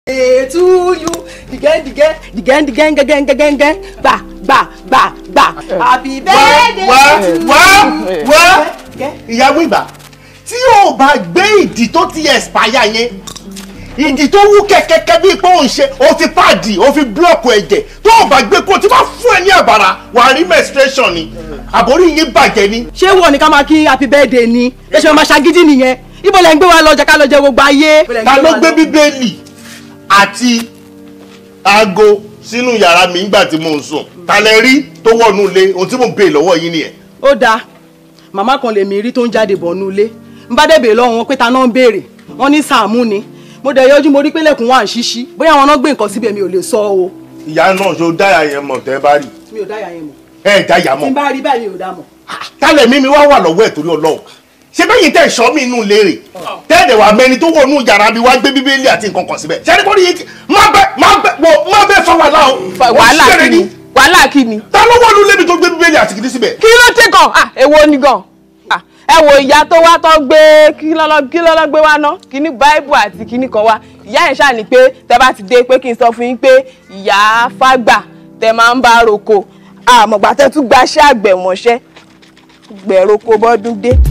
to you dìgẹ́ dìgẹ́ dìgẹ́ dìgẹ́ gẹ́gẹ́ gẹ́gẹ́ gẹ́ gbà gbà gbà gbà happy birthday wá to wá you. wá Gẹ́. ìyàwó ìgbà tí o bá gbé ìdí tó ti expire yẹn ìdí tó wú kẹ̀kẹ́kẹ́ bíi pé òun ṣe o fi páàdì o fi búlọ̀kù ẹ̀jẹ̀ tó o bá gbé kó o ti máa fún ẹ ní àbàrà wà á rí menstruation ni àbórí yín bàjẹ́ ni. ṣé wọ ni ká máa kí happy birthday ni ẹ ṣe máa ṣagídí nìyẹn ibo lẹ ń gbé wa lọ jẹ ká lọ jẹ gbogbo ayé. ta ló gbé bíbélì àti aago sínú yàrá mi nígbà tí mo ń sùn ta lẹ rí tó wọnú ilé ohun tí mo bèè lọ́wọ́ yín nìyẹn. ó dáa màmá kan lèmi rí tó ń jáde bọ̀ nulẹ̀ ń bá débè lọ́wọ́ wọn pé ta náà ń béèrè wọn ní Sàámú ni mo dẹ̀ yọjú mo rí pé lẹ́kùn wà ń ṣíṣí bóyá wọn náà gbé nǹkan síbẹ̀ mi ò lè sọ o ìyá náà ṣó dáyà yẹn mọ̀ tẹ́ bá rí mi ò dáyà yẹn mọ̀ ẹ dáyà tí n mọ̀ bá rí báyìí mi ò dá mọ̀. tálẹ̀ mímí wá wà lọ́wọ́ ẹ̀ torí ọlọ́run ṣé bẹ́ẹ̀ yìí tẹ̀ ṣọ́ mi inú léèrè tẹ́ẹ̀dẹ̀ wà mẹ́ni tó wọnú yàrá mi wá gbé bíbélì àti nǹkan kan síbẹ̀ ṣé ẹni kọ́ ni yìí má bẹ má bẹ wọ má bẹ fa wàhálà o wàhálà Ó ṣeré kí ni wàhálà kí ni. ta ló wọnú lébi tó gbé bíbélì àti kìdí síbẹ̀. kí ló dé gan ah èwo ni gan ah ẹ wo ìyá tó wá tó gbé kí lọ́lọ́ kí lọ́lọ́ gbé wá ná kíní báíbù àti kíní kan wá ìyá yẹn ṣáà ní pé tẹ bá ti dé pé kí n sọ fún yín pé ìyá fágbà tẹ máa ń bá roko àmọ̀gbà tẹ tún gbaṣẹ́ àgbẹ̀ mọ́ṣẹ́ gbẹ̀roko bọ́dún dé.